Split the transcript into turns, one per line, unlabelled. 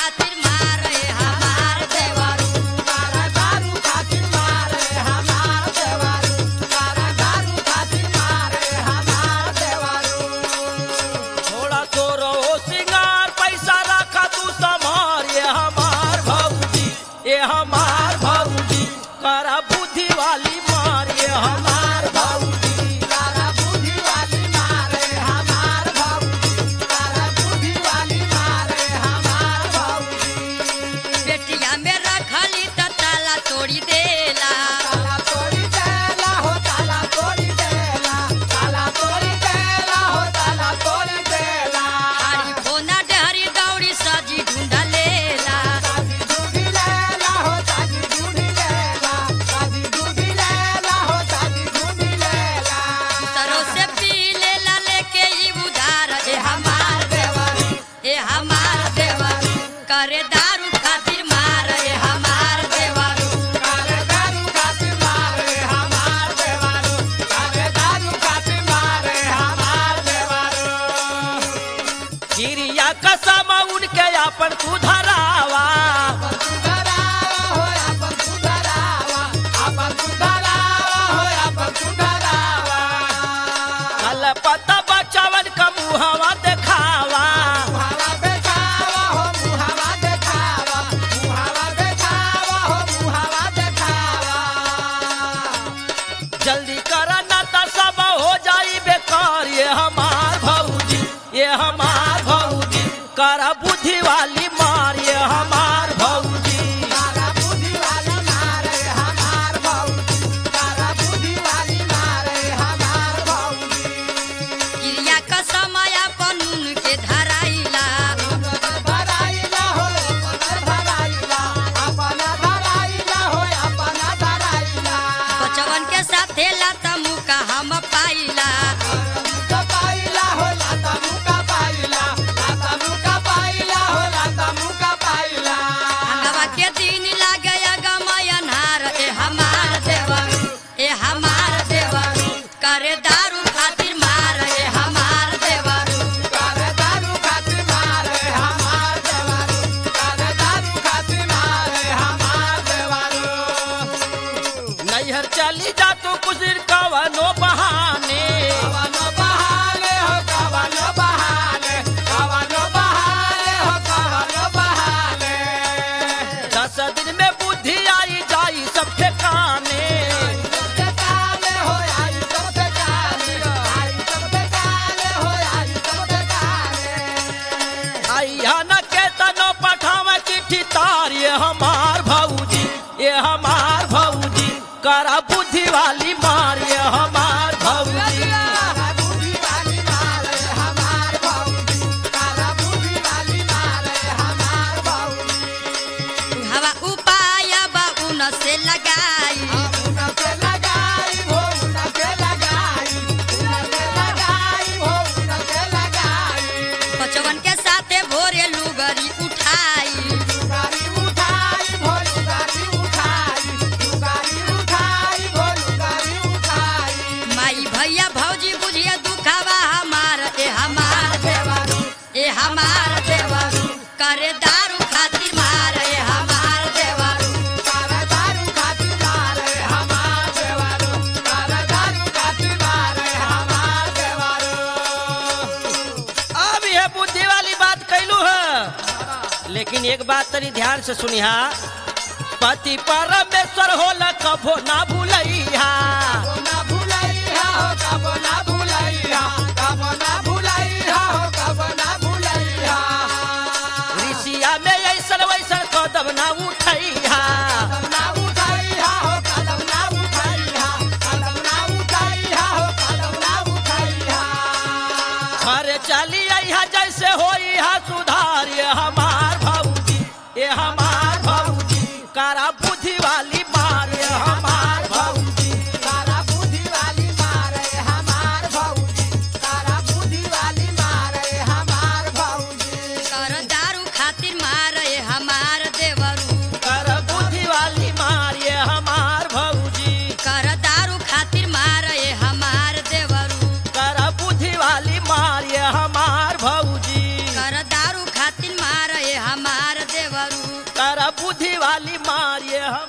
खातिर मारे हमार देवरू
तारा दारू खातिर मारे हमार देवारू तारा दारू खातिर मारे हमार देवारू
थोड़ा तो रहो सिंगार पैसा रखा तू समार ये हमार भौजी ये हमार भौजी करा बुद्धि वाली मार ये हमार भौजी
तारा बुद्धि वाली मारे हमार भौजी तारा बुद्धि वाली मारे हमार भौजी
बेटिया में रखली त ताला तोड़ी देला
ताला तोड़ी देला हो ताला तोड़ी देला ताला तोड़ी देला हो ताला तोड़ी देला
हरी फोना डहरी दौड़ी सजी ढूंढा लेला
ताजी दूधी लेला हो ताजी दूधी लेला ताजी दूधी लेला हो ताजी दूधी लेला
सरो से पी लेला लेके ई उधार ए हमार
देवारू
ए हमार देवरू करे दारू खातिर मार ए हमार देवरू
काले दारू खातिर मारे हमार देवारू काले दारू खातिर मारे हमार देवारू
चिड़िया कसम उनके अपन तू धरावा
अपन सुधरावा हो अपन सुधरावा अपन सुधरावा हो अपन सुधरावा
कल पता बचावन का मुहवा देखावा
मुहावा देखावा हो मुहावा देखावा मुहावा देखावा हो मुहावा देखावा
जल्दी करा ना तो सब हो जाई बेकार ये हमार भौजी ये हमार भौजी करा बुद्धि वाली मार ये हमार भौजी
तारा बुद्धि वाली मारे हमार भौजी तारा बुद्धि वाली मारे हमार भौजी
क्रिया का समय अपन के धराइला
अपन धराइला हो अपन धराइला अपन धराइला हो अपन धराइला
बचवन के साथे लाता मुका हम पाइला
मुका पाइला हो लाता मुका पाइला लाता मुका पाइला हो लाता मुका पाइला
अंगवा के दिन लागे गमय नार ए हमार देवरू ए हमार देवरू करे दारू खातिर मार ए हमार देवरू
काले दारू खातिर मारे हमार देवारू काले दारू खातिर मारे हमार देवारू
नैहर चली जा तो कुछ दिन कवनो बहाने
कवनो बहाने हो कवनो बहाने कवनो बहाने हो कवनो बहाने
दस दिन में बुद्धि आई जाई सब ठिकाने
सबसे काले हो आई सबसे काले आई सबसे काले हो आई सबसे काले
आइया न के तनो पठाव चिट्ठी तार ये हमार भौजी ये हमार भौजी करा बुद्धि वाली मार ये हमार भौजी
काला बुद्धि वाली मारे हमार भौजी काला बुद्धि वाली मारे हमार भौजी
हवा उपाय बा उन से लगाई
उनके लगाई हो उनके लगाई उनके लगाई हो उनके लगाई
बचवन के साथे भोरे लुगरी उठाई
लुगारी उठाई भो लुगारी उठाई लुगारी उठाई भो लुगारी उठाई
माई भैया भौजी बुझिए दुखावा हमार ए हमार देवरू ए हमार देवरू करे दारू खातिर मार ए हमार देवरू
काला दारू खातिर मारे हमार देवारू काला दारू खातिर मारे हमार देवारू
अब यह बुद्धि वाली बात कैलू है लेकिन एक बात तनी ध्यान से सुनिहा पति परमेश्वर होला कभो ना भूलैहा
कबो ना भुलैहा हो कबो ना भुलैहा कबो ना भुलैहा हो कबो ना भुलैहा
ऋषिया में ऐसन वैसन कदम ना उठैहा
कदम ना उठैहा हो कदम ना उठैहा कदम ना उठैहा हो कदम ना उठैहा
घर चली अइहा जैसे होई हा सुधार ये हमार भौजी ये हमार भौजी करा बुद्धि वाली मार ये हमार भौजी
तारा बुद्धि वाली मारे हमार भौजी तारा बुद्धि वाली मारे हमार भौजी
कर दारू खातिर मार ए हमार देवरू
कर बुद्धि बुद्धि वाली मार ये